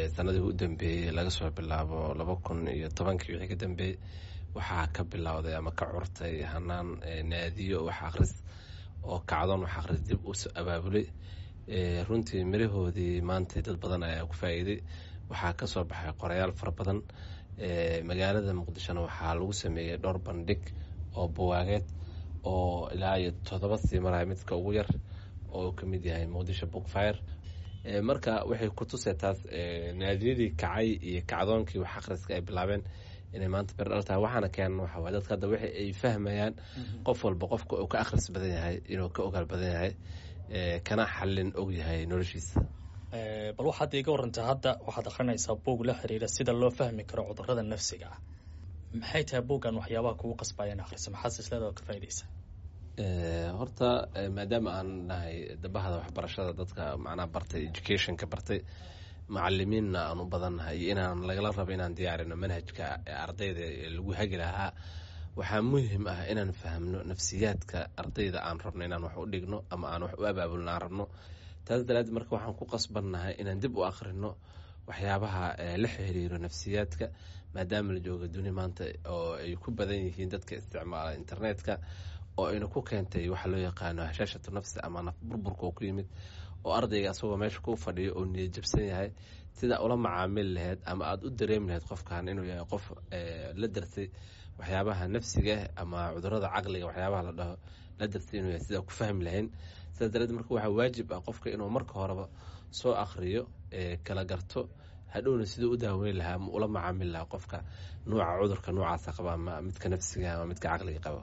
sanadii u dambeeyey laga soo bilaabo laba kun iyo tobankii wixii ka dambeeyey waxaa ka bilowday ama ka curtay hanaan naadiyo wax akhris oo kacdoon wax akhris dib u abaabulay runtii mirahoodii maanta dad badan ayaa ku faa'iiday waxaa ka soo baxay qorayaal fara badan magaalada muqdishona waxaa lagu sameeyey dhowr bandhig oo buwaageed oo ilaa iyo toddoba sii maraya midka ugu yar oo ka mid yahay muqdisho bookfire marka waxay ku tusay taas naadiyadii kacay iyo kacdoonkii wax akhriska ay bilaabeen inay maanta berdhal tahay waxaana keenan waxa waye dadka hadda waxa ay fahmayaan qof walba qofka uu ka akhris badan yahay inuu ka ogaal badan yahay kana xallin og yahay noloshiisa bal waxaad iiga warantay hadda waxaad akhrinaysaa buog la xiriira sida loo fahmi karo cudurada nafsiga ah maxay tahay buuggan waxyaabaha kugu qasbayeen akhrisa maxaad silsilada ka faa'idaysa horta maadaama aan nahay dabahada waxbarashada dadka macnaha bartay educationka bartay macalimiinna aan u badannahay iyo inaan lagala rabo inaan diyaarino manhajka ardayda lagu hagi lahaa waxaa muhim ah inaan fahmno nafsiyaadka ardayda aan rabno inaan wax u dhigno ama aan wax u abaabulno aan rabno taas daraaddeed marka waxaan ku qasbannahay inaan dib u akhrino waxyaabaha la xiriiro nafsiyaadka maadaama la jooga duni maanta oo ay ku badan yihiin dadka isticmaala internetka oo ayna ku keentay waxa loo yaqaano hashaashatu nafsi ama naf burburka oo ku yimid oo ardayga asagoo meesha ku fadhiyo oo niyad jabsan yahay sidaa ula macaamili lahayd ama aada u dareemi lahayd qofkan inuu yahay qof la darsay waxyaabaha nafsiga ama cudurada caqliga waxyaabaha la dhaho la darsay inuu yahay sidaa ku fahmi lahayn sidaas dareed marka waxaa waajib ah qofka inuu marka horeba soo akhriyo kala garto hadhowna siduu u daaweyn lahaa ama ula macaamili lahaa qofka nuuca cudurka noocaasa qaba ama midka nafsiga ama midka caqliga qaba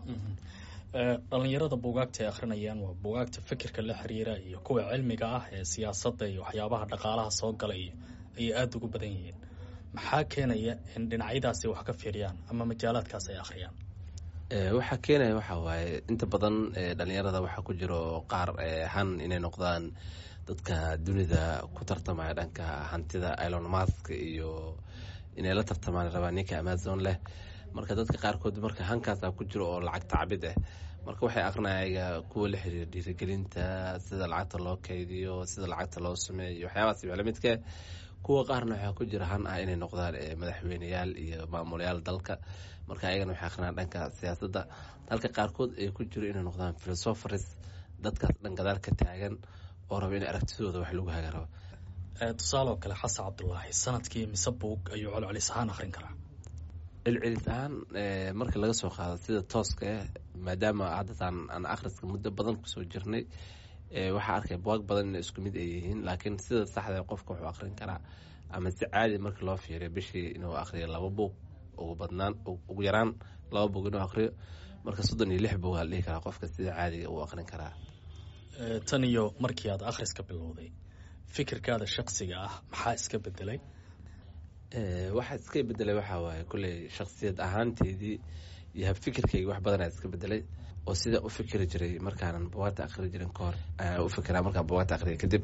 dhalinyarada buugaagta ay akhrinayaan waa buugaagta fikirka la xiriira iyo kuwa cilmiga ah ee siyaasadda iyo waxyaabaha dhaqaalaha soo galay ayay aada ugu badan yihiin maxaa keenaya in dhinacyadaasi wax ka fiiriyaan ama majaalaadkaas ay akhriyaan waxaa keenaya waxaa waaye inta badan dhalinyarada waxaa ku jiro qaar han inay noqdaan dadka dunida ku tartamaya dhanka hantida ilon mask iyo inay la tartamaan rabaan ninka amazon leh marka dadka qaarkood marka hankaasa ku jiro oo lacag tacbid ah marka waxay aqrinaya kuwa la xiriira dhiirigelinta sida lacagta loo kaydiyo sida lacagta loo sameeyo waxyaabaas lamidka kuwa qaarna waxaa ku jira han ah inay noqdaan madaxweyneyaal iyo maamulayaal dalka marka ayagana waxay aqrinayaan dhanka siyaasadda halka qaarkood ay ku jiro inay noqdaan philosophers dadkaas dhan gadaal ka taagan oo raba in aragtidooda wax lagu haga rabo tusaale oo kale xasan cabdulaahi sanadkii mise buug ayuu colcelis ahaan akhrin karaa celcelis ahaan marka laga soo qaado sida tooska ah maadaama haddatan aan akhriska muddo badan kusoo jirnay waxaa arkay buwaag badan inay isku mid ay yihiin laakiin sida saxda qofka wuxuu akhrin karaa ama si caadi marka loo fiiriyo bishii inuu akhriyo laba buug ugu badnaan ugu yaraan laba buug inuu akhriyo marka soddon iyo lix buug aa la dhihi karaa qofka sida caadiga uu akhrin karaa tan iyo markii aad akhriska bilowday fikirkaada shaksiga ah maxaa iska bedelay waxaa iska bedelay waxaa waaye kulley shaksiyad ahaanteydii iyo habfikirkayga wax badanaa iska bedelay oo sida u fikiri jiray markaanan buwaagta akhri jirin kahor u fikiraa markaan buwaagta akhriya kadib